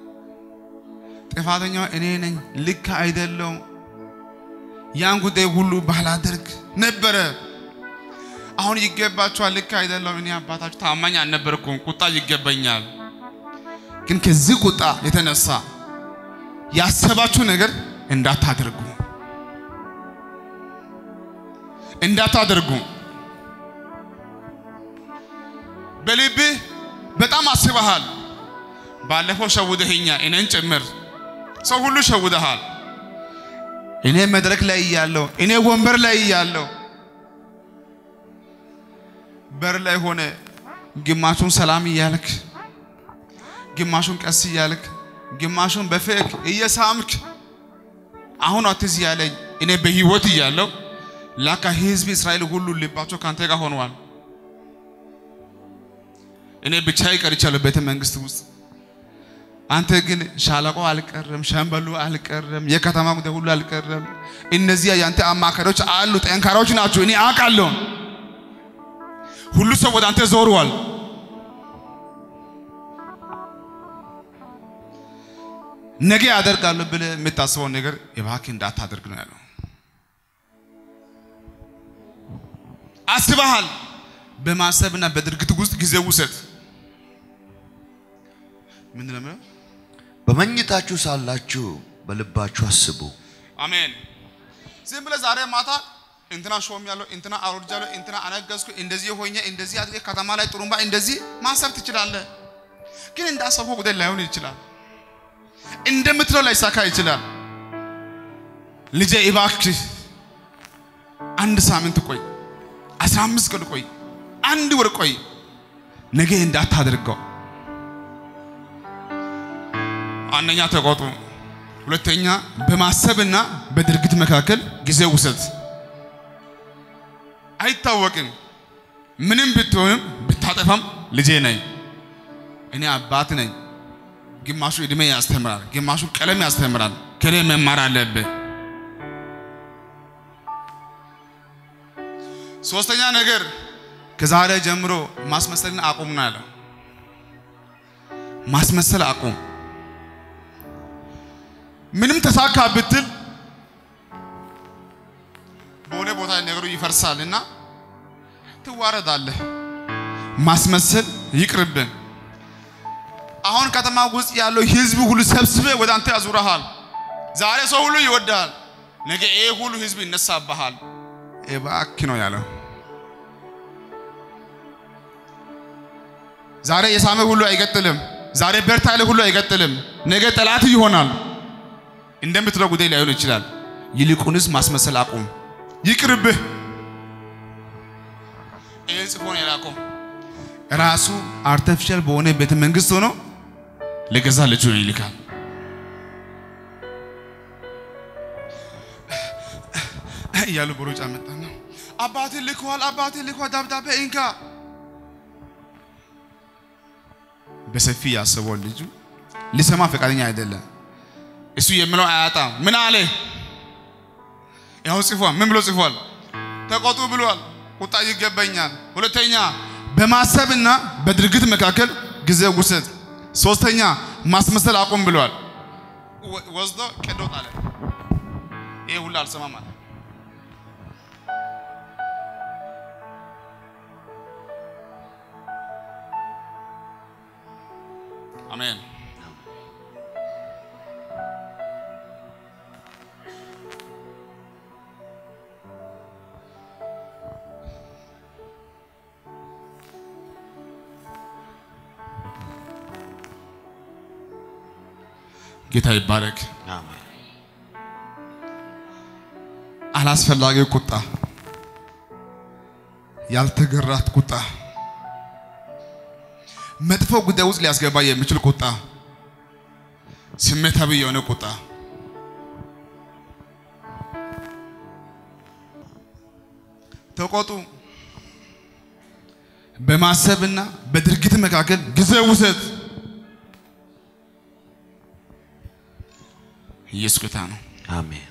ጥፋተኛው እኔ ነኝ፣ ልክ አይደለውም። ያን ጉዳይ ሁሉ ባላደርግ ነበረ። አሁን ይገባችኋል፣ ልክ አይደለውም። እኔ አባታችሁ ታማኝ አልነበርኩም፣ ቁጣ ይገባኛል። ግን ከዚህ ቁጣ የተነሳ ያሰባችሁ ነገር እንዳታደርጉ እንዳታደርጉ በልብህ በጣም አስበሃል። ባለፈው ሸውደህኛ እኔን ጭምር ሰው ሁሉ ሸውደሃል። እኔ መድረክ ላይ እያለሁ እኔ ወንበር ላይ እያለሁ በር ላይ ሆነ ግማሹን ሰላም እያልክ ግማሹን ቀስ እያልክ ግማሹን በፌክ እየሳምክ አሁን አትዝ ያለኝ እኔ በህይወት እያለሁ ላካ ህዝብ እስራኤል ሁሉ ልባቸው ካንተ ጋር ሆነዋል። እኔ ብቻ ይቀርቻለሁ ቤተ መንግስት ውስጥ። አንተ ግን ሻለቆ አልቀረም፣ ሸምበሉ አልቀረም፣ የከተማ ጉዳይ ሁሉ አልቀረም። እነዚያ ያንተ አማካሪዎች አሉ፣ ጠንካራዎች ናቸው። እኔ አውቃለሁ። ሁሉ ሰው ወደ አንተ ዞሯል። ነገ ያደርጋለሁ ብለህ የምታስበውን ነገር እባክህ እንዳታደርግ ነው ያለው። አስበሃል። በማሰብና በድርጊት ውስጥ ጊዜ ውሰድ። ምንድን ነው የሚለው? በመኝታችሁ ሳላችሁ በልባችሁ አስቡ። አሜን። ዝም ብለህ ዛሬ ማታ እንትና ሾም ያለው እንትና አውርጃለሁ እንትና አነገዝኩ እንደዚህ ሆኜ እንደዚህ አድርጌ ከተማ ላይ ጥሩምባ እንደዚህ ማሰብ ትችላለህ። ግን እንዳሰብከው ጉዳይ ላይሆን ይችላል። እንደምትለው ላይሳካ ይችላል። ልጄ እባክህ አንድ ሳምንት ቆይ፣ አስራ አምስት ቀን ቆይ፣ አንድ ወር ቆይ፣ ነገ እንዳታደርገው። አንደኛ ተቆጡ፣ ሁለተኛ በማሰብና በድርጊት መካከል ጊዜ ውሰድ። አይታወቅም። ምንም ብትሆንም ብታጠፋም ልጄ ነኝ፣ እኔ አባት ነኝ። ግማሹ እድሜ ያስተምራል፣ ግማሹ ቀለም ያስተምራል። ከኔ መማር አለብህ። ሶስተኛ ነገር ከዛሬ ጀምሮ ማስመሰልን አቁም ነው ያለው። ማስመሰል አቁም። ምንም ተሳካ ብትል በሆነ ቦታ ነገሩ ይፈርሳል እና ትዋረዳለህ። ማስመሰል ይቅርብን። አሁን ከተማ ውስጥ ያለው ህዝብ ሁሉ ሰብስበ ወደ አንተ ያዙረሃል። ዛሬ ሰው ሁሉ ይወዳል፣ ነገ ይሄ ሁሉ ህዝብ ይነሳብሃል። እባክህ ነው ያለው። ዛሬ የሳመ ሁሉ አይቀጥልም። ዛሬ በርታ ያለ ሁሉ አይቀጥልም። ነገ ጠላት ይሆናል። እንደምትለው ጉዳይ ላይሆን ይችላል። ይልቁንስ ማስመሰል አቁም፣ ይቅርብህ። ይህን ጽፎ ነው የላከው። ራሱ አርቲፊሻል በሆነ ቤተ መንግስት ሆኖ ለገዛ ልጁ ይልካል። እያሉ በሩጫ መጣ ነው። አባቴ ልከዋል፣ አባቴ ልከዋል፣ ደብዳቤ እንካ። በሰፊ ያስበው ልጁ ሊሰማ ፈቃደኛ አይደለም። እሱ የሚለው አያጣም። ምን አለ? ያው ጽፏል። ምን ብሎ ጽፏል? ተቆጡ ብሏል። ቁጣ ይገባኛል። ሁለተኛ በማሰብና በድርጊት መካከል ጊዜ ውሰድ። ሶስተኛ ማስመሰል አቁም ብሏል። ወስዶ ቀዶ ጣለ። ይሄ ሁሉ አልሰማም አለ። አሜን። ጌታ ይባረክ። አላስፈላጊ ቁጣ፣ ያልተገራት ቁጣ፣ መጥፎ ጉዳይ ውስጥ ሊያስገባ የሚችል ቁጣ፣ ስሜታዊ የሆነ ቁጣ ተቆጡ። በማሰብና በድርጊት መካከል ጊዜ ውሰድ። ኢየሱስ ጌታ ነው። አሜን።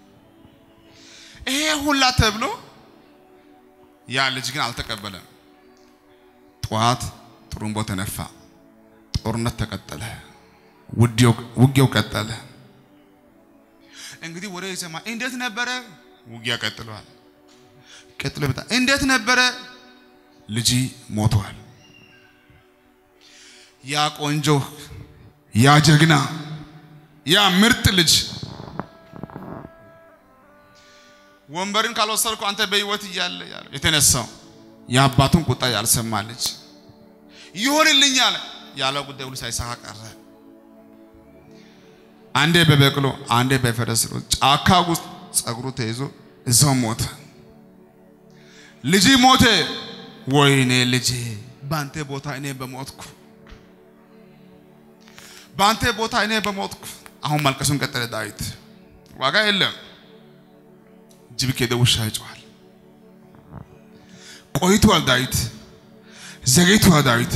ይሄ ሁላ ተብሎ ያ ልጅ ግን አልተቀበለም። ጠዋት ጥሩምቦ ተነፋ፣ ጦርነት ተቀጠለ፣ ውጊያው ቀጠለ። እንግዲህ ወደ ይሰማ እንዴት ነበረ? ውጊያ ቀጥሏል። ቀጥሎ በጣም እንዴት ነበረ? ልጅ ሞቷል። ያ ቆንጆ ያ ጀግና ያ ምርጥ ልጅ ወንበርን ካልወሰድኩ አንተ በህይወት እያለ ያለው የተነሳው የአባቱን ቁጣ ያልሰማ ልጅ ይሆንልኛል ያለው ጉዳይ ሁሉ ሳይሳካ ቀረ። አንዴ በበቅሎ አንዴ በፈረስ ጫካ ውስጥ ጸጉሩ ተይዞ እዛው ሞተ። ልጅ ሞተ። ወይኔ ልጄ፣ በአንተ ቦታ እኔ በሞትኩ፣ በአንተ ቦታ እኔ በሞትኩ። አሁን ማልቀሱን ቀጠለ ዳዊት። ዋጋ የለም። ጅብ ከሄደ ውሻ ይጮሃል። ቆይቷል ዳዊት፣ ዘግይቷል ዳዊት።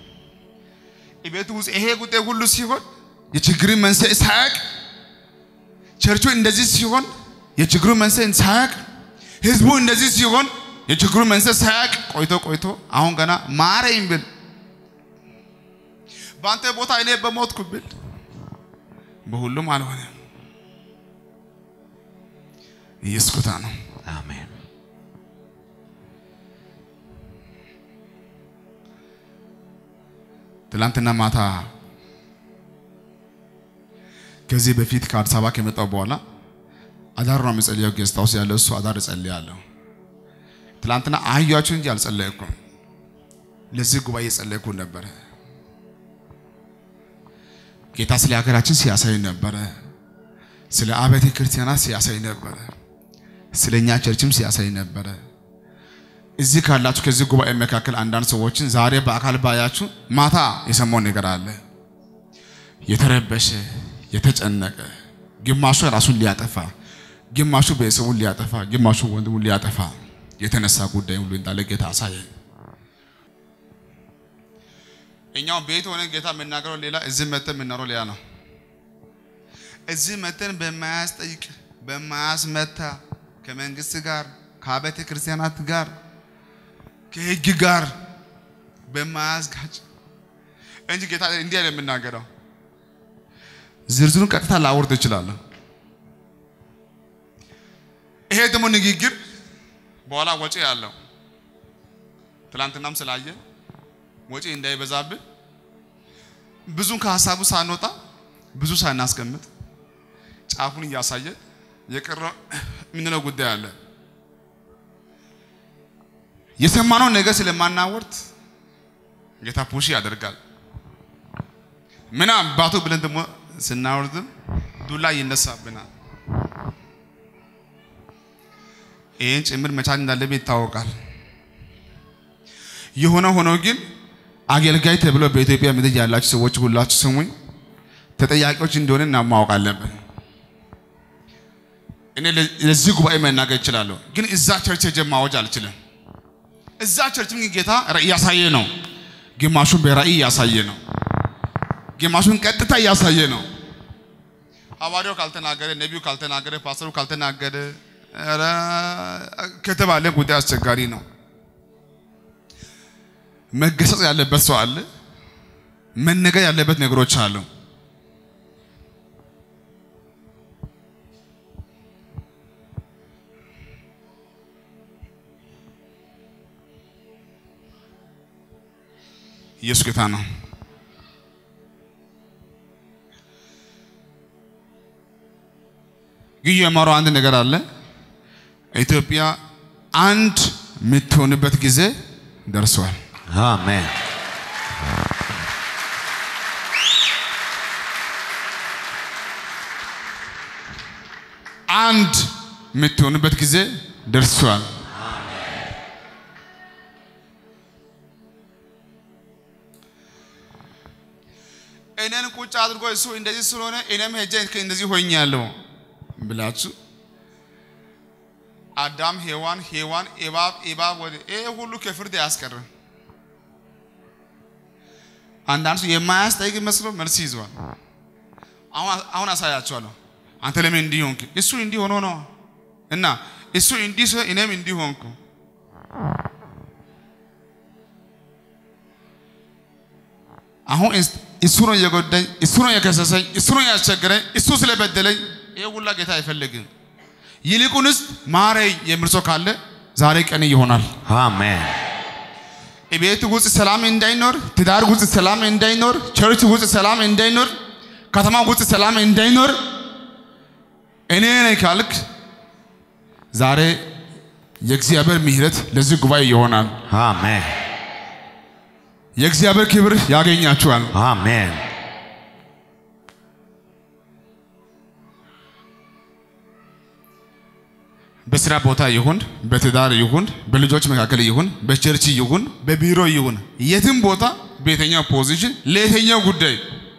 ቤቱ ውስጥ ይሄ ጉዳይ ሁሉ ሲሆን የችግር መንስኤ ሳያቅ፣ ቸርቹ እንደዚህ ሲሆን የችግሩ መንስኤ ሳያቅ፣ ህዝቡ እንደዚህ ሲሆን የችግሩ መንስኤ ሳያቅ ቆይቶ ቆይቶ አሁን ገና ማረኝ ብል በአንተ ቦታ እኔ በሞትኩ ብል በሁሉም አልሆነም። ኢየሱስ ጌታ ነው። አሜን። ትላንትና ማታ ከዚህ በፊት ከአዲስ አበባ ከመጣሁ በኋላ አዳር ነው የምጸልየው። ጌስት ሃውስ ያለው እሱ አዳር እጸልያለሁ። ትላንትና አህያችሁ እንጂ አልጸለይኩም። ለዚህ ጉባኤ እየጸለይኩ ነበረ። ጌታ ስለ ሀገራችን ሲያሳይ ነበረ። ስለ አብያተ ክርስቲያናት ሲያሳይ ነበረ። ስለ እኛ ቸርችም ሲያሳይ ነበረ። እዚህ ካላችሁ ከዚህ ጉባኤ መካከል አንዳንድ ሰዎችን ዛሬ በአካል ባያችሁ ማታ የሰማው ነገር አለ። የተረበሸ የተጨነቀ ግማሹ ራሱን ሊያጠፋ፣ ግማሹ ቤተሰቡን ሊያጠፋ፣ ግማሹ ወንድሙን ሊያጠፋ የተነሳ ጉዳይ ሁሉ እንዳለ ጌታ አሳየ። እኛው ቤት ሆነን ጌታ የምናገረው ሌላ፣ እዚህ መተን የምናወራው ሌላ ነው። እዚህ መተን በማያስጠይቅ በማያስመታ ከመንግስት ጋር ከአብያተ ክርስቲያናት ጋር ከህግ ጋር በማያስጋጭ እንጂ ጌታ እንዲህ አይደለም የምናገረው። ዝርዝሩን ቀጥታ ላወርድ እችላለሁ። ይሄ ደግሞ ንግግር በኋላ ወጪ ያለው ትላንትናም ስላየ ወጪ እንዳይበዛብን ብዙን ከሀሳቡ ሳንወጣ ብዙ ሳናስቀምጥ ጫፉን እያሳየ የቀረ የምንለው ጉዳይ አለ። የሰማነው ነገር ስለማናወርድ ጌታ ፑሽ ያደርጋል። ምን አባቱ ብለን ደግሞ ስናወርድም ዱላ ይነሳብናል። ይህን ጭምር መቻል እንዳለብን ይታወቃል። የሆነ ሆኖ ግን አገልጋይ ተብሎ በኢትዮጵያ ምድር ያላችሁ ሰዎች ሁላችሁ ስሙኝ፣ ተጠያቂዎች እንደሆነ እና ማወቅ አለብን። እኔ ለዚህ ጉባኤ መናገር እችላለሁ፣ ግን እዛ ቸርች ሄጄ ማወጅ አልችልም። እዛ ቸርችም ግን ጌታ ራእይ እያሳየ ነው። ግማሹን በራእይ እያሳየ ነው፣ ግማሹን ቀጥታ እያሳየ ነው። ሐዋርያው ካልተናገረ፣ ነቢዩ ካልተናገረ፣ ፓስተሩ ካልተናገረ ኧረ ከተባለ ጉዳይ አስቸጋሪ ነው። መገሰጽ ያለበት ሰው አለ፣ መነገር ያለበት ነገሮች አሉ። ኢየሱስ ጌታ ነው። ግን የማረው አንድ ነገር አለ። ኢትዮጵያ አንድ የምትሆንበት ጊዜ ደርሷል። አሜን። አንድ የምትሆንበት ጊዜ ደርሷል። እኔን ቁጭ አድርጎ እሱ እንደዚህ ስለሆነ እኔም ሄጄ እንደዚህ ሆኛለሁ ብላችሁ አዳም ሔዋን ሔዋን እባብ እባብ ወደ ይሄ ሁሉ ከፍርድ አያስቀርም። አንዳንድ ሰው የማያስጠይቅ መስሎ መልስ ይዟል። አሁን አሁን አሳያቸዋለሁ። አንተ ለምን እንዲህ ሆንክ? እሱ እንዲህ ሆኖ ነው እና እሱ እንዲህ ሲሆን እኔም እንዲህ ሆንኩ። አሁን እሱ ነው የጎዳኝ፣ እሱ ነው የከሰሰኝ፣ እሱ ነው ያስቸገረኝ፣ እሱ ስለበደለኝ ይሄ ሁላ ጌታ አይፈልግም። ይልቁንስ ማረኝ የሚል ሰው ካለ ዛሬ ቀን ይሆናል። አሜን። ቤት ውስጥ ሰላም እንዳይኖር፣ ትዳር ውስጥ ሰላም እንዳይኖር፣ ቸርች ውስጥ ሰላም እንዳይኖር፣ ከተማ ውስጥ ሰላም እንዳይኖር እኔ ነኝ ካልክ ዛሬ የእግዚአብሔር ምሕረት ለዚህ ጉባኤ ይሆናል። አሜን። የእግዚአብሔር ክብር ያገኛችኋል። አሜን። በስራ ቦታ ይሁን፣ በትዳር ይሁን፣ በልጆች መካከል ይሁን፣ በቸርች ይሁን፣ በቢሮ ይሁን፣ የትም ቦታ በየትኛው ፖዚሽን ለየትኛው ጉዳይ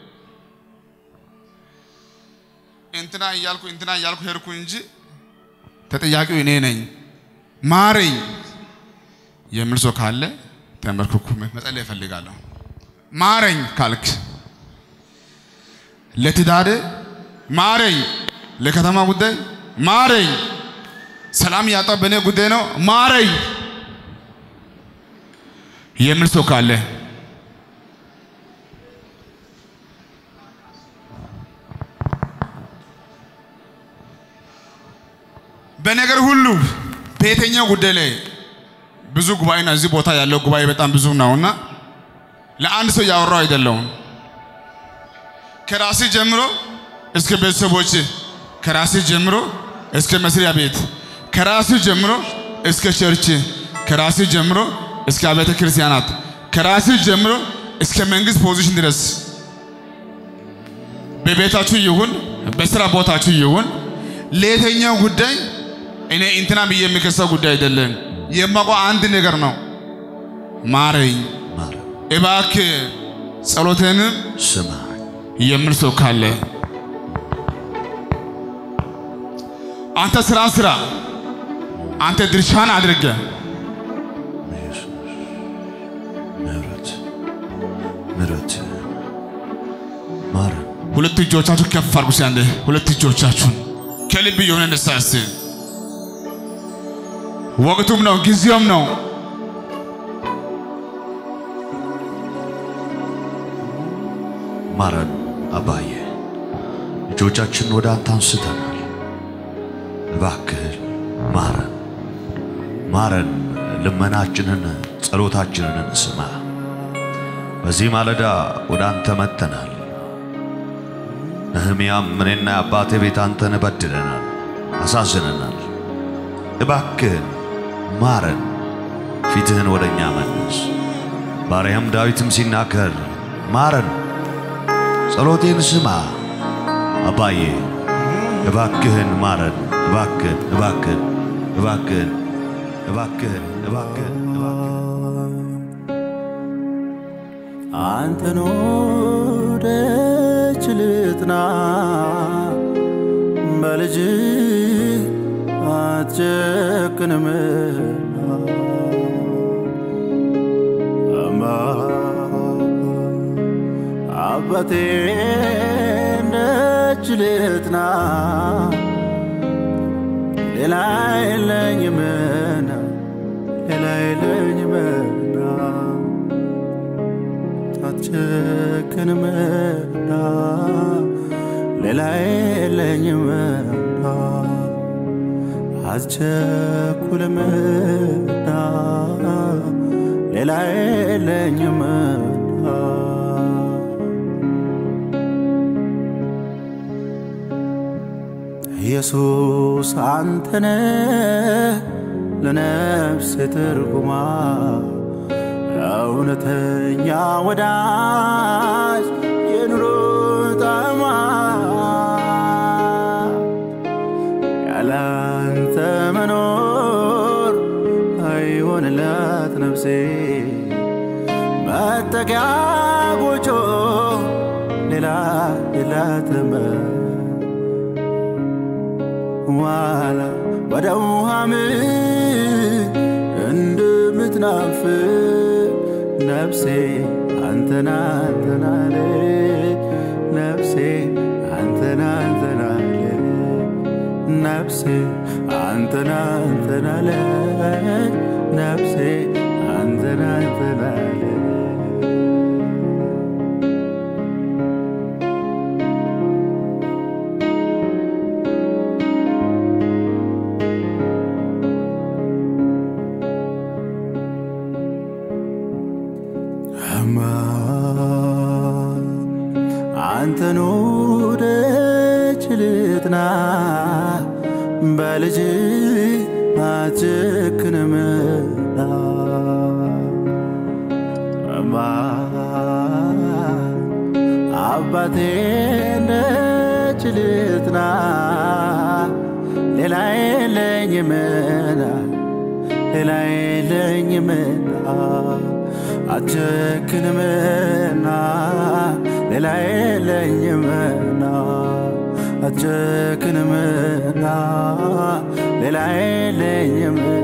እንትና እያልኩ እንትና እያልኩ ሄድኩ እንጂ ተጠያቂው እኔ ነኝ ማረኝ የሚል ሰው ካለ ተንበርክኩ መጸለይ እፈልጋለሁ። ማረኝ ካልክ ለትዳር ማረኝ፣ ለከተማ ጉዳይ ማረኝ፣ ሰላም ያጣው በእኔ ጉዳይ ነው ማረኝ የሚል ሰው ካለ በነገር ሁሉ በየትኛው ጉዳይ ላይ ብዙ ጉባኤና እዚህ ቦታ ያለው ጉባኤ በጣም ብዙ ነውና ለአንድ ሰው ያወራው አይደለውም። ከራሴ ጀምሮ እስከ ቤተሰቦች፣ ከራሴ ጀምሮ እስከ መስሪያ ቤት፣ ከራሴ ጀምሮ እስከ ቸርች፣ ከራሴ ጀምሮ እስከ አብያተ ክርስቲያናት፣ ከራሴ ጀምሮ እስከ መንግስት ፖዚሽን ድረስ በቤታችሁ ይሁን በስራ ቦታችሁ ይሁን ለየትኛው ጉዳይ እኔ እንትና ብዬ የሚከሰው ጉዳይ አይደለም። የማውቀው አንድ ነገር ነው። ማረኝ ማረን፣ እባክህ ጸሎትህንም ስማኝ። የሚል ሰው ካለ አንተ ስራ ስራ፣ አንተ ድርሻን አድርገ ኢየሱስ ምሕረት ምሕረት ማረን። ሁለት እጆቻችሁ ከፍ አድርጉ። እስኪ አንዴ ሁለት እጆቻችሁን ከልብ የሆነ ንስሐ እስቲ ወቅቱም ነው ጊዜውም ነው። ማረን አባዬ፣ እጆቻችን ወደ አንተ አንስተናል። እባክህ ማረን፣ ማረን። ልመናችንን ጸሎታችንን ስማ። በዚህ ማለዳ ወደ አንተ መጥተናል። ነህምያም እኔና የአባቴ ቤት አንተን በድለናል፣ አሳዝነናል። እባክህን ማረን፣ ፊትህን ወደ እኛ መልስ። ባሪያም ዳዊትም ሲናገር ማረን ጸሎቴን ስማ አባዬ፣ እባክህን ማረን፣ እባክህን እባክህን እባክህን እባክህን እባክህን እባክህን አንተን ወደች ልጥና በልጅ አትጨክንምና አማ አባቴ እንደች ልጥና ሌላ የለኝምና ሌላ የለኝምና አትጨክንምና ሌላ የለኝምና አትቸኩልምና ሌላ የለኝምና ኢየሱስ አንተነ ለነፍሴ ትርጉማ እውነተኛ ወዳጅ የኑሮ ጣዕማ ያላንተ መኖር አይሆንላት ነፍሴ መጠጊያ ጎጆ ሌላ የላትም ዋላ ወደ ውሃ ምንጭ እንደምትናፍቅ ነፍሴ አንተን አንተን አለች ነፍሴ አንተን አንተን አለች ነፍሴ አንተን አንተን አለች ነፍሴ አንተን አንተን አለች አማ አንተን ወደች ልጥና በልጅ አትጨክንምና አማ አባቴ እንደች ልጥና ሌላ የለኝምና ሌላ የለኝምና አትጨክንምና ሌላ የለኝምና አትጨክንምና ሌላ የለኝምና